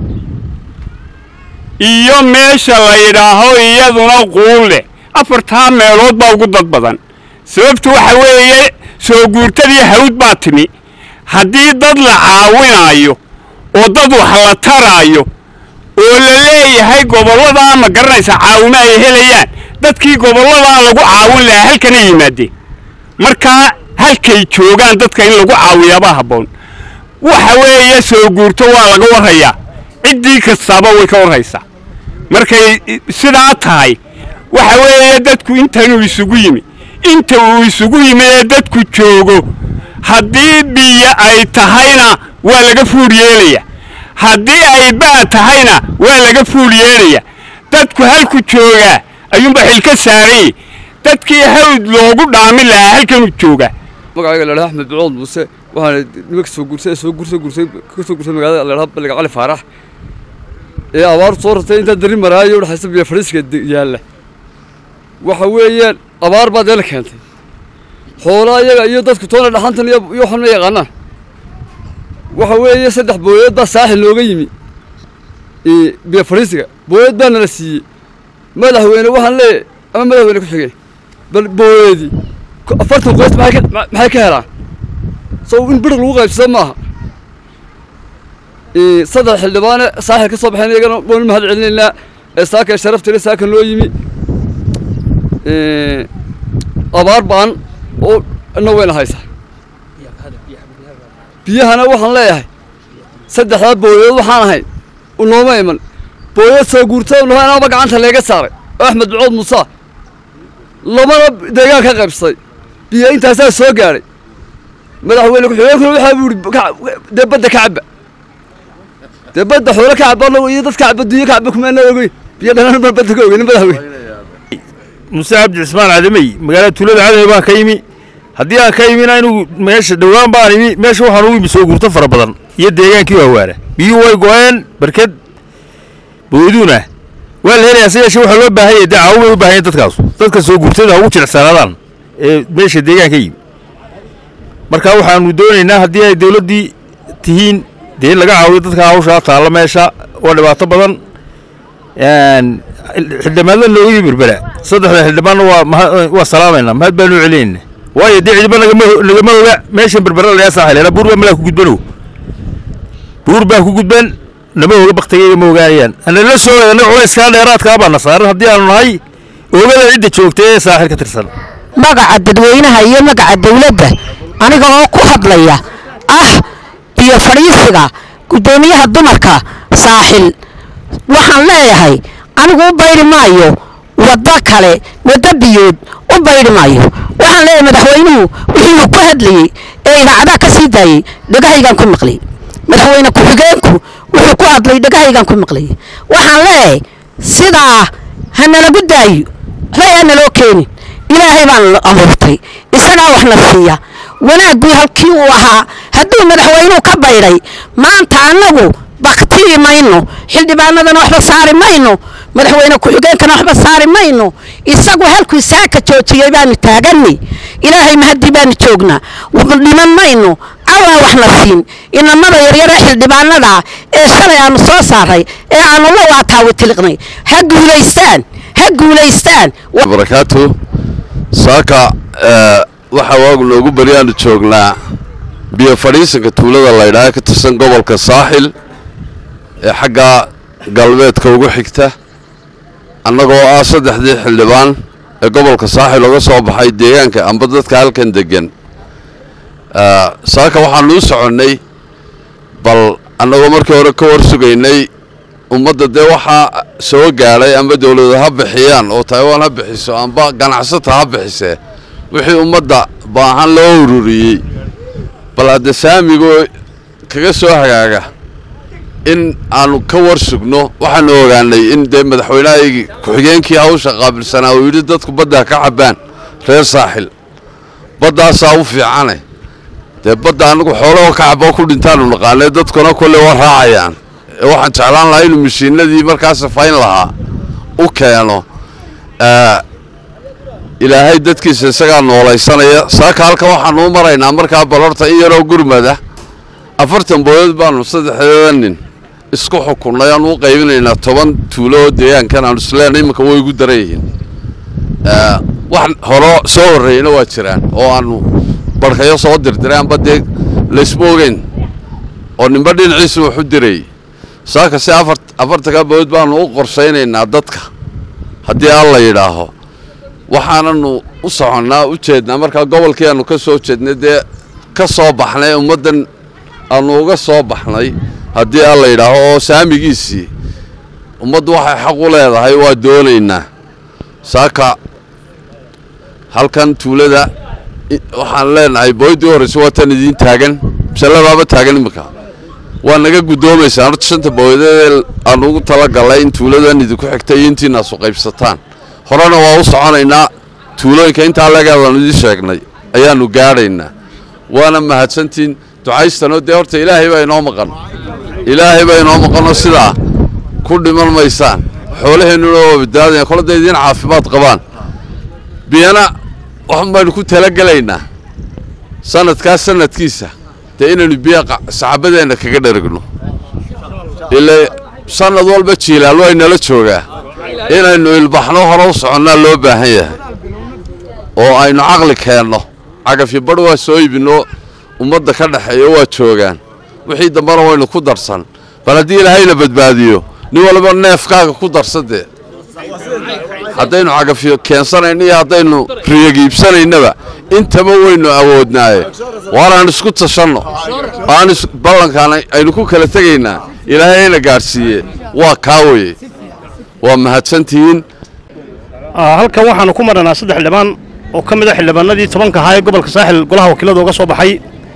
iyo meesha la yidhaaho iyaduna quulle afartaa meelood baa ugu dad badan sababtu waxa weeye soo guurtadii hawd baa timi haddii dad la caawinaayo oo dad wax la taraayo oo la leeyahay gobolladaa ma garanaysa caawimo ay helayaan dadkii gobolladaa lagu caawin lahaa halkana yimaadeen markaa halkay joogaan dadka in lagu caawiyaabaa habboon waxa weeye soo guurto waa laga warhayaa ciddii kastaaba way ka warhaysaa markay sidaa tahay waxa weeye dadku intanuu isugu yimi inta uu isugu yimi ee dadku joogo haddii biyo ay tahayna waa laga fuul yeelaya haddii ay baa tahayna waa laga fuul yeelaya dadku halku joogaa ayuunba xilka saarayey dadkii hawd loogu dhaamin lahaa halkanuu joogaa magacayga la dhaha axmed bicood muuse waxaana nimanka soo guursay soo guursay guursay ka soo guursay magaalada la dhaha balliga cali faarax ee abaartu soo ratay intaa dari maraayo udhaxaysa biyo fadhiiska yaalla waxa weeyaan abaar baa deela keentay xoolaa iyaga iyo dadku toona dhaxantan iyo iyo waxan ma yaqaanaan waxa weeye saddex booyadood baa saaxil looga yimi biyo fadhiisiga booyad baa nala siiyey madaxweyne waxaan leeyahay ama madaxweyne ku xigay bal booyadii afartan qoys maxay ka maxay ka helaan soo in bir lagu qaybsado maaha Ee, saddex xildhibaane saaxil ka soo baxeen iyagana waan u mahad celinaynaa ee saaka ee sharafta ile saaka noo yimi Ee, abaar baan oo ina weyna haysa biyahana waxaan leeyahay saddexdaa booyood waxaan ahayn u nooma iman booyood soo guurtada nooma inaaba gacanta leega saaray oo axmed bucood muuse lamana deegaan ka qaybsaday biyo intaasaa soo gaadhay madaxweyne ku-xigeenkuna waxaa buu yidhi ka- dee badda ka cabba dee badda xoolo ka cabba anagu iyo dad ka cabba dunya ka cabba kumaana ogeyn biyo dhanaan baan badda ka ogeyn madaxweyne muse cabdi cismaan cadamey magaalada tuulada cadamey baan ka yimi haddii aan ka yimina anigu meesha dhowaan baan imi meesha waxaan ugu imi soo guurto fara badan iyo deegaankii waawaara biyuhu way go-een barked booduuna waa la helayaa se yeeshe waxaa loo baahan yahay dee caawo bay u baahan yahin dadkaas dadka soo guurtada ha ugu jilicsanaadaan ee meesha deegaanka yimi marka waxaanu doonaynaa haddii ay dowladdii tihiin dee in laga caawiyo dadka hawshaa taalla meesha waa dhibaato badan Een, xildhibaanada nooga yimi berbera saddexda xildhibaanna waa maha- waa salaamaynaa mahad baanu u celinayna waayo dee cidiba nagama nagama oga meeshan berbera layaa saaxileena buur baa malaa ku gudbanow buur baa ku gudban nama oga baktigayga ma ogaanayaan ana la soo ana culayskaa dheeraadkaa baana saaran haddii aanu nahay oogada cidda joogta ee saaxil ka tirsan magaca dadweynaha iyo magaca dawladda aniga oo ku hadlaya ah biyo fadhiisiga guddoomiyaha dumarka saaxil waxaan leeyahay anigu u bayri maayo waddo kale waddo biyood u bayri maayo waxaan leeyahay madaxweynuhu wuxuu ku hadlayey ee idaacadaha ka sii daayey dhegahaygaan ku maqlay madaxweyne ku-xigeenku wuxuu ku hadlay dhegahaygaan ku maqlay waxaan leeyahay sidaa ha nalagu daayo waxba yaa naloo keenin ilaahay baan la abuurtay isagaa waxna siiya wanaaggu halkii uu ahaa hadduu madaxweynuhu ka baydhay maanta annagu baktiyi mayno xildhibaanadana waxba saari mayno madaxweyne ku-xigeenkana waxba saari mayno isagu halkuu saaka joojiyey baanu taaganay ilaahay mahadii baanu joognaa dhiman mayno awaa waxna siin inamada yaryare xildhibaanada ee shalay aanu soo saaray ee aanu la waataawitiliqnay ha guulaystaan ha guulaystaan barakaatu saaka eh, waxa waagu noogu baryaanu joognaa biyo fadhiisanka tuulada laydhaha ka tirsan gobolka saaxil ee xagga galbeedka ugu xigta annagoo ah saddexdii xildhibaan ee gobolka saaxil uga soo baxay deegaanka amba dadka halkan deggan Eh, saaka waxaanu u soconnay bal annagoo markii hore ka war sugaynay ummadda dee waxaa soo gaadhay amba dowladu ha bixiyaan oo taiwan ha bixiso amba ganacsata ha bixisee wixii ummadda baahan loo ururiyey bal hadde saamigoo kaga soo hagaaga in aanu ka war sugno waxaanu ogaanay in dee madaxweynahaygii ku-xigeenkii hawsha qaabilsanaa uu yidhi dadku baddaa ka cabbaan reer saaxil baddaasaa u fiicane dee badda anagu xoolahoo ka caboo ku dhintaanu naqaanay dadkuna kolley waa raacayaan ee waxaan jeclaan lahaa inuu mashiinadii markaa safayn lahaa u keeno Eh, ilaahay dadkiisa isagaa noolaysanaya saaka halka waxaanu u maraynaa markaa balorta in yaroo gurmada afartan booyood baanu saddexdeeda nin isku xukunnay aanu u qaybinaynaa toban tuulo oo deegaankan aanu isleenay iminka way igu daran yihiin Eh, wax horo soo horreeyna waa jiraan oo aanu barkayo soo dirdiray amba dee laysma ogeyn oo ninba dhinaciisa wax u dirayay saaka si afar afartanka booyood baanu u qorshaynaynaa dadka haddii alla yidhaaho waxaananu u soconnaa u jeednaa markaa gobolkii aanu ka soo jeednay dee ka soo baxnay ummaddan aanu uga soo baxnay haddii alla yidhaaho oo saamigiisii ummaddu waxay xaq u leedahay waa doonaynaa saaka halkan tuulada i- waxaan leenahay booydii horreysa waa tan idiin taagan masaladaaba taagan iminka waa naga guddoomaysaa horta shanta booyadeed aan ugu talagalnay in tuuladan idinku xigta iyo intiinaasu qaybsataan horena waa u soconaynaa tuulooyinka intaa legaadaan idiin sheegnay ayaanu gaadhaynaa waana mahadsantiin ducaystanoo dee horta ilaahay baa inoo maqan ilaahay baa inoo maqanoo sidaa ku dhiman maysaan xoolaheennuna waa badbaadaya kolada idiin caafimaad qabaan biyana waxan baynu ku talagelaynaa sanadkaas sanadkiisa dee inaynu biya qa- saxaabadeenna kaga dheragno ilaa sanad walba jiilaal way nala joogaa inaynu ilbaxno hore u soconnaa loo baahan yahay oo aynu caqli keenno cagafyo badh waa soo iibinno ummadda ka dhexeeya waa joogaan wixii dambena waynu ku darsan bal haddii ilaahayna badbaadiyo nin walba neefkaaga ku darsan dee haddaynu cagafiyo keensanayno iyo haddaynu riyagiibsanaynaba intaba waynu awoodnaaye waar aan isku tashanno aan ballankaan aynu ku kala tegaynaa ilaahayna gaadhsiiye waa kaa weye waa mahadsantihiin halkan waxaanu ku marhanaa saddex xildhibaan oo ka mid a xildhibaanadii tobanka ahaa ee gobolka saaxil golaha wakiilada uga soo baxay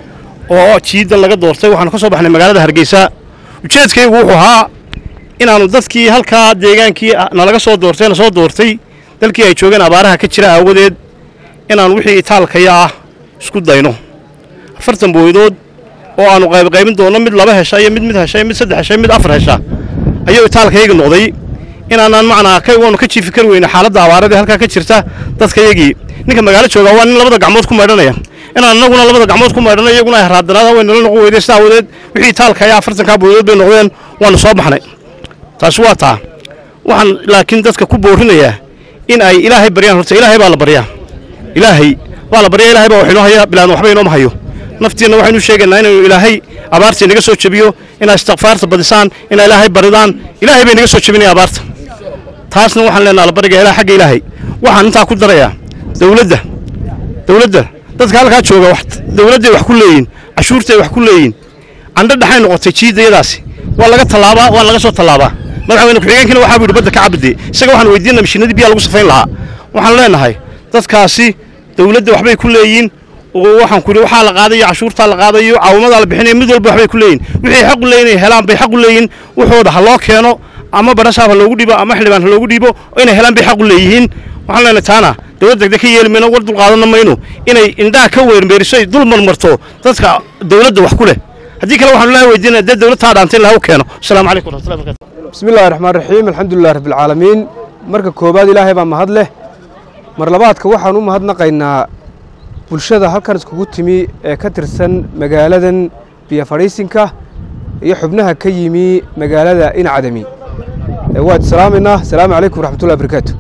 oo jiidan laga doortay waxaanu ka soo baxnay magaalada hargeysa ujeedkaygu wuxuu ahaa inaannu dadkii halkaa deegaankii nalaga soo doortay na soo doortay dalkii ay joogeen abaaraha ka jira aawadeed inaannu wixii itaalkaya ah isku dayno afartan booydood oo aannu qaybqaybin doonno mid laba hesha iyo mid mid hesha iyo mid saddex hesha iyo mid afar hesha ayuu itaalkayga noqday inaanaan macnaa ka waanu ka jiifi kari weyne xaaladda abaarada ee halkaa ka jirta dadkayagii ninka magaalo jooga waa nin labada gacmood ku maydhanaya inaan annaguna labada gacmood ku maydhano iyaguna ay raadanaada way nala noqon weyday sida awadeed wixii itaalka ayaa afartankaa booydood bay noqdeen waanu soo baxnay taasi waa taa waxaan laakiin dadka ku boorinayaa in ay ilaahay baryaan horta ilaahay baa la baryaa ilaahay baa la baryaa ilaahay baa wax inoo haya bilaan waxba inooma hayo naftiinna waxaynu sheegaynaa inaynu ilaahay abaartii naga soo jebiyo inaa istikfaarta badisaan inaa ilaahay baridaan ilaahay bay naga soo jebinaya abaarta taasna waxaan leenaha la bariga ilaa xagga ilaahay waxaan intaa ku darayaa dawladda dawladda dadka halkaa jooga wax dawladday wax ku leeyihin cashuurtay wax ku leeyihin candho dhaxay noqotay jiidayadaasi waa laga tallaabaa waa laga soo tallaabaa madaxweyne ku-xigeenkiina waxaa buu yidhi badda ka cabide isaga waxaan weydiinaa mashiinadii biyaa lagu safayn lahaa waxaan leenahay dadkaasi dawladda waxbay ku leeyihin oo waxaan ku yidhi waxaa la qaadayo cashuurtaa la qaadayo caawimadaa la bixinayo mid walba waxbay ku leeyihin wixii xaq u leeyihin inay helaan bay xaq u leeyihin wuxooda ha loo keeno ama badhasaab ha loogu dhiibo ama xildhibaan ha loogu dhiibo inay helaan bay xaq u leeyihiin waxaan leenahay taana dawlad degdeg ka yeeli mayno war dul qaadanna mayno inay indhaha ka weermeeriso ay dul marmarto dadka dawladda wax ku leh haddii kale waxaanu ilahay weydiinaya dee dawlad taa dhaantay in laha u keeno asalaamu calaykum waraxmatullahi barakatu bismi illahi raxmaan raxiim alxamdulilah rabbilcaalamiin marka koowaad ilaahay baa mahad leh mar labaadka waxaan u mahadnaqaynaa bulshada halkan iskugu timi ee ka tirsan magaaladan biyo fadhiisinka iyo xubnaha ka yimi magaalada incadami waad salaamaynaa asalaamu calaykum waraxmatullahi barakaatu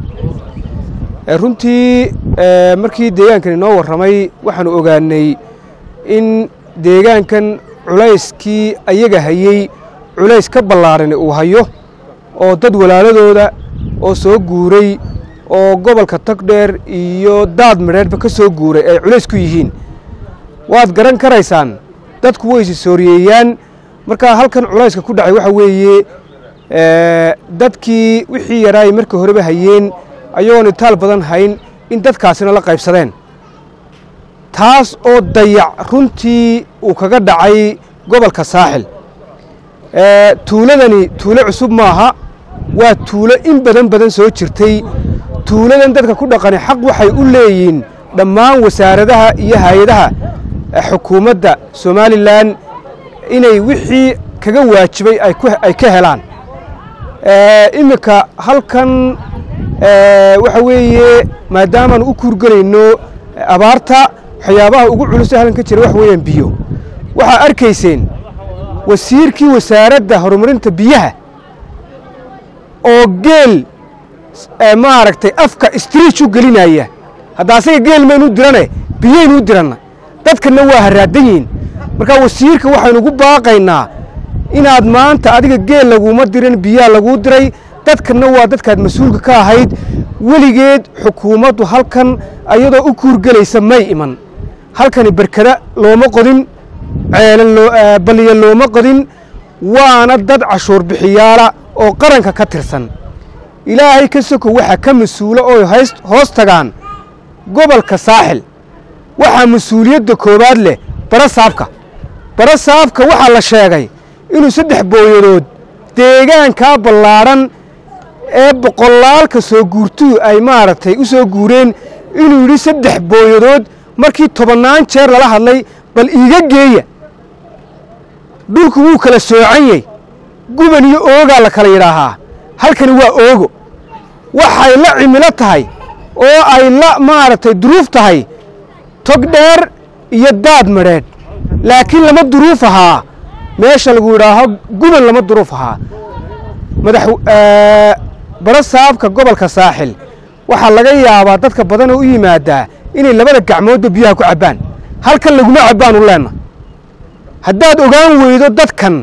runtii markii deegaankan inoo warramay waxaanu ogaanay in deegaankan culayskii ayaga hayey culays ka ballaarani uu hayo oo dad walaaladooda oo soo guuray oo gobolka togdheer iyo daad midheedhba ka soo guuray ay culays ku yihiin waad garan karaysaan dadku way isi sooriyeeyaan markaa halkan culayska ku dhacay waxa weeye dadkii wixii yaraay markii horeba hayeen ayagoon itaal badan hayn in dadkaasina la qaybsadeen taas oo dayac runtii uu kaga dhacay gobolka saaxil tuuladani tuulo cusub maaha waa tuulo in badan badan soo jirtay tuuladan dadka ku dhaqani xaq waxay u leeyihiin dhammaan wasaaradaha iyo hay-adaha xukuumadda somalilan inay wixii kaga waajibay ay ka helaan iminka halkan waxa weeye maadaamaanu u kuurgelayno abaarta waxyaabaha ugu culusa halkan ka jira wax weeyaan biyo waxaa arkayseen wasiirkii wasaaradda horumarinta biyaha oo geel maaragtay afka striich u gelinaya hadda asaga geel maynu dirane biyaynu u diranna dadkanna waa haraadan yihiin marka wasiirka waxaynu ugu baaqaynaa inaad maanta adiga geel laguma dirin biyaa laguu diray dadkanna waa dadkaad mas-uulka ka ahayd weligeed xukuumaddu halkan ayadoo u kuurgelaysa may iman halkani berkada looma qodin ceelan baliya looma qodin waana dad cashuur bixiyaala oo qaranka ka tirsan ilaahay ka soko waxaa ka mas-uulo oo hoos tagaan gobolka saaxil waxaa mas-uuliyadda koowaad leh bara saabka bara saabka waxaa la sheegay inuu saddex booyadood deegaankaa ballaadhan ee boqolaalka soo guurtuhu ay maaragtay u soo guureen inuu yidhi saddex booyadood markii tobannaan jeer lala hadlay bal iiga geeya dhulku wuu kala soocan yey guban iyo oogaa la kala yidhaahaa halkani waa oogo waxay la cimilo tahay oo ay la maaragtay duruuf tahay tog dheer iyo daad madheedh laakiin lama duruuf ahaa meesha lagu yidhaaho guban lama duruuf ahaa madax bara saabka gobolka saaxil waxaa laga yaabaa dadka badanoo u yimaadaa inay labada gacmoodba biyaha ku cabbaan halkan laguma cabbaanu leenna haddaad ogaan weydo dadkan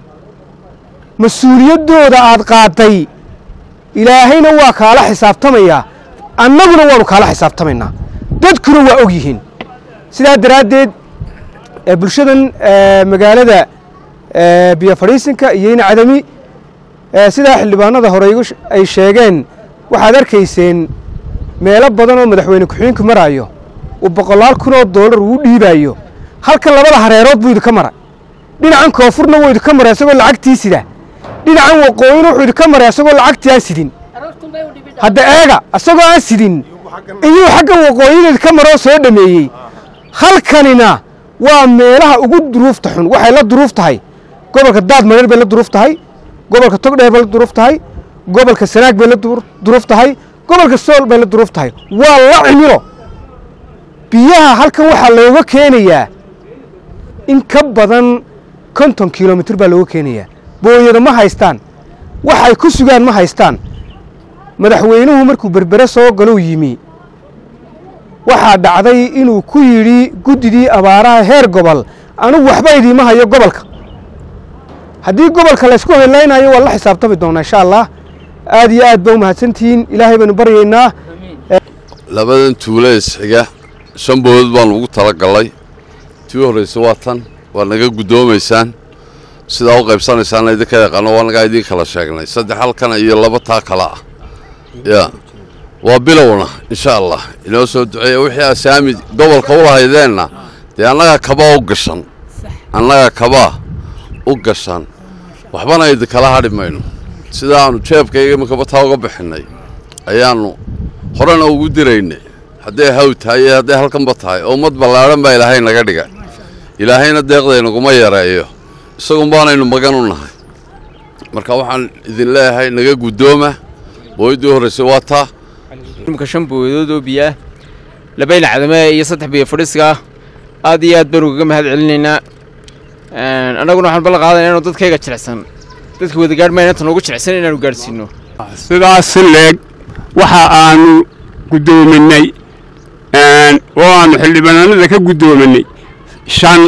mas-uuliyaddooda aad qaaday ilaahayna waa kaala xisaabtamayaa annaguna waanu kaala xisaabtamaynaa dadkuna waa og yihiin sidaa daraaddeed ee bulshadan ee, magaalada ee, biyo fadhiisinka iyo in cadami ee, sidaa xildhibaanada hore igu sh- ay sheegeen waxaad arkayseen meelo badan oo madaxweyne ku-xigeenku maraayo uu boqolaal kun oo doolar uu dhiibaayo halkan labada hareerood buu idinka mara dhinacan koonfurna wuu idinka mara isagoo lacagtii sida dhinacan waqooyina wuxuu idinka maray isagoo lacagtii aan sidin hadda eega isagoo aan sidin iyuu xaggan waqooyina idinka maroo soo dhameeyey halkanina waa meelaha ugu duruufta xun waxay la duruuf tahay gobolka daad mareer bay la duruuf tahay gobolka togdheer bay la duruuf tahay gobolka sanaag bay la dur- duruuf tahay gobolka sool bay la duruuf tahay waa la cimilo biyaha halkan waxaa looga keenayaa in ka badan konton kilomitir baa looga keenayaa booyada ma haystaan waxay ku sugaan ma haystaan madaxweynuhu markuu berbere soo galou yimi waxaa dhacday inuu ku yidhi guddidii abaaraha heer gobol anigu waxba idiima hayo gobolka haddii gobolka laysku helaynayo waa la xisaabtami doonaa insha allah aad iyo aad ba u mahadsantihiin ilaahay baynu baryaynaa labadan tuulo isxiga shan boodod baanu ugu tala gallay tii horraysa waa tan waa naga guddoomaysaan sidaa u qaybsanaysaana idinka yaqaano waa nagaa idiin kala sheegnay saddex halkan iyo laba taa kale ah ya waa bilowna insha allah inoo soo duceeya wixii asaami gobolka u lahaydeenna dee annaga kabaa u gashan annaga kabaa u gashan waxbana idinkala hadhi mayno sidaannu jeebkayga imakaba taa uga bixinnay ayaannu horena ugu diraynay hadday haw tahay iyo hadday halkanba tahay oo ummad ballaadhan baa ilaahay naga dhiga ilaahayna deeqdaynaguma yareeyo isagun baanaynu magan u nahay marka waxaan idin leeyahay naga guddooma booyaddii horraysay waa taa imika shan booyadood oo biyo ah labayl cadame iyo saddex biyo fadhiiska ah aad iyo aad baanu kaga mahad celinaynaa annaguna waxaan ballan qaadanaa inuu dadkayga jilicsan dadka wada gaadh mayna inta noogu jilicsan inaanu gaadhsiino sidaas leeg waxa aanu guddoominay oo aanu xildhibaanada ka guddoominay shan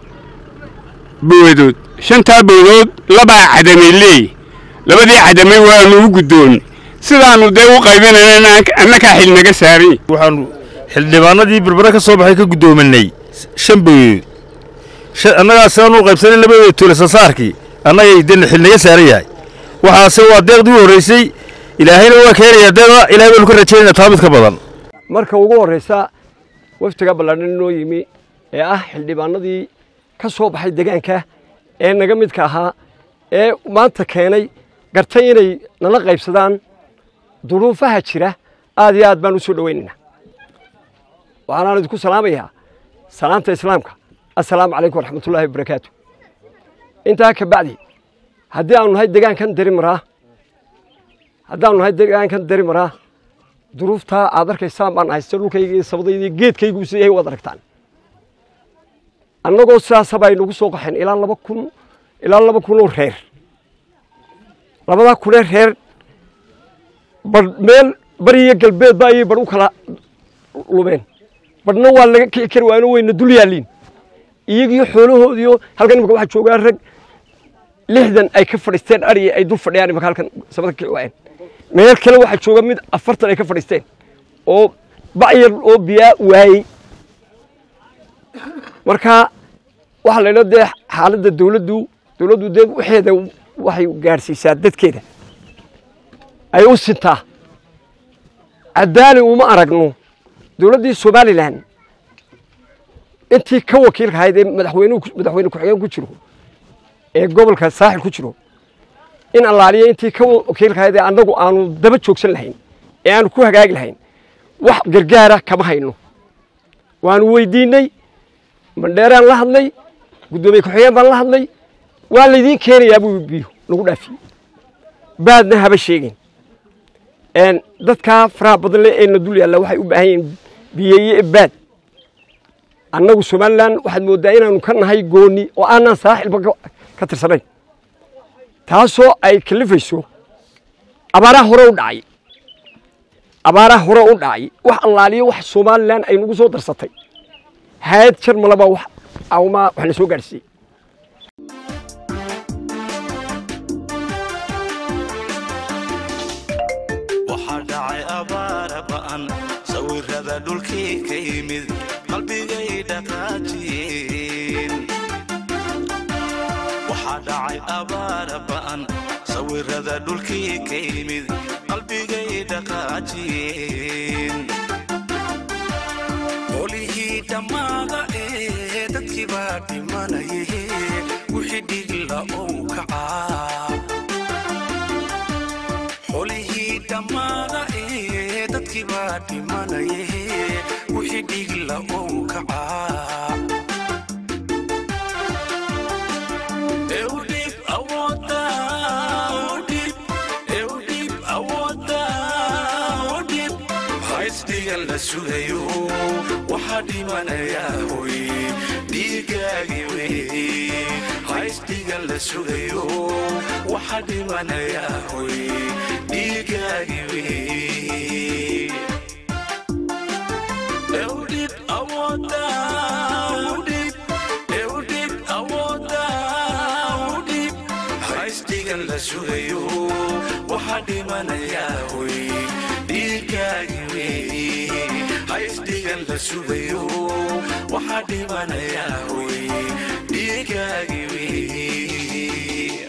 boodood shantaa boodood labaa cadamay leey labadii cadamay waanu u guddoonnay sidaannu dee u qaybinayna annakaa xil naga saaran waxaanu xildhibaanadii berbere ka soo baxay ka guddoominay shan booyood annagaa sidaanu u qaybsanay labadooda tuule sasaarkii annagay dee xil naga saaran yahay waxaase waa deeqdii u horraysay ilaahayna waa keenayaa deeqa ilahay baanu ka rajaynaa taa mid ka badan marka ugu horraysa waftiga ballaadhan inoo yimi ee ah xildhibaanadii ka soo baxay deegaanka ee naga midka ahaa ee maanta keenay gartay inay nala qaybsadaan duruufaha jira aad iyo aad baan u soo dhowaynaynaa waxaanaan idinku salaamayaa salaamta islaamka assalaamu calaykum waraxmatullaahi wabarakaatu intaa ka bacdi haddii aanu nahay deegaankan dari maraa haddaanu nahay deegaankan dari maraa duruuftaa aad arkaysaan baan haysta dhulkayga iyo sabadayda iyo geedkaygu siday waad aragtaan annagoo sidaasaba ay nagu soo qaxeen ilaa laba kun ilaa laba kun oo reer labadaa kunee reer badh meel bari iyo galbeedba ayay badh u kala lumeen badhna waa laga kici kari waayno wayna dul yaalliin iyagiyo xoolahoodiyo halkan imika waxaa joogaa rag lixdan ay ka fadhiisteen ariya ay dul fadhiyaan imika halkan sabada ka kici waayeen meel kale waxaa jooga mid afartan ay ka fadhiisteen oo bacyar oo biyaa waayey marka waxaa la idhaa dee xaaladda dawladdu dawladdu dee waxeeda waxay gaadhsiisaa dadkeeda ay u sintaa caddaali uma aragno dawladdii somalilan intii ka wakiilka ahayd ee madaxweynuhu madaxweyne ku-xigeen ku jiro ee gobolka saaxil ku jiro in allaaliya intii ka wakiilka ahayd ee annagu aanu daba joogsan lahayn ee aanu ku hagaagi lahayn wax gargaara kama hayno waanu weydiinnay mandheeraan la hadlay guddoomiye ku-xigeen baan la hadlay waa laydiin keenayaa buu biyo nagu dhaafiyey baadna haba sheegin dadkaa faraha badan le ee na dul yaalla waxay u baahan yihiin biyeeye baad annagu somalilan waxaad mooddaa inaanu ka nahay gooni oo aanaan saaxilba ka tirsanayn taasoo ay kalifayso abaaraha hore u dhacay abaaraha hore u dhacay wax allaaliyo wax somalilan ay nagu soo darsatay hayad jarmalaba wax awmaa wax na soo gaadhsiiyey waxaa dhacay abaara ba'an sawirrada dhulkii ka yimid qalbigay dhaqaajiyeen waxaa dhacay abaara ba'an sawirrada dhulkii ka yimid qalbigay dhaqaajiyeen qolihii dhammaada ee dadkii baa dhimanaye wixii dhigla ou kacaa xolihii dhammaada ee dadkii baa dhimanaye wixii dhigla ou kacaa eudhib awooda udhib eudhib awooda udhib haysdhigan la sugayo waxaa dhimanayaa hoy dhiigaagi wey haysdhigan la sugayo waxaa dhimanayaa hoy dhiigaagi wey eudhib awooda udhib eudhib awooda udhib haysdhigan la sugayo waxaa dhimanayaa hoy dhiigaagi wey haysdhigan la sugayo waxaa dhimanayaa hoy dhiigaagi wey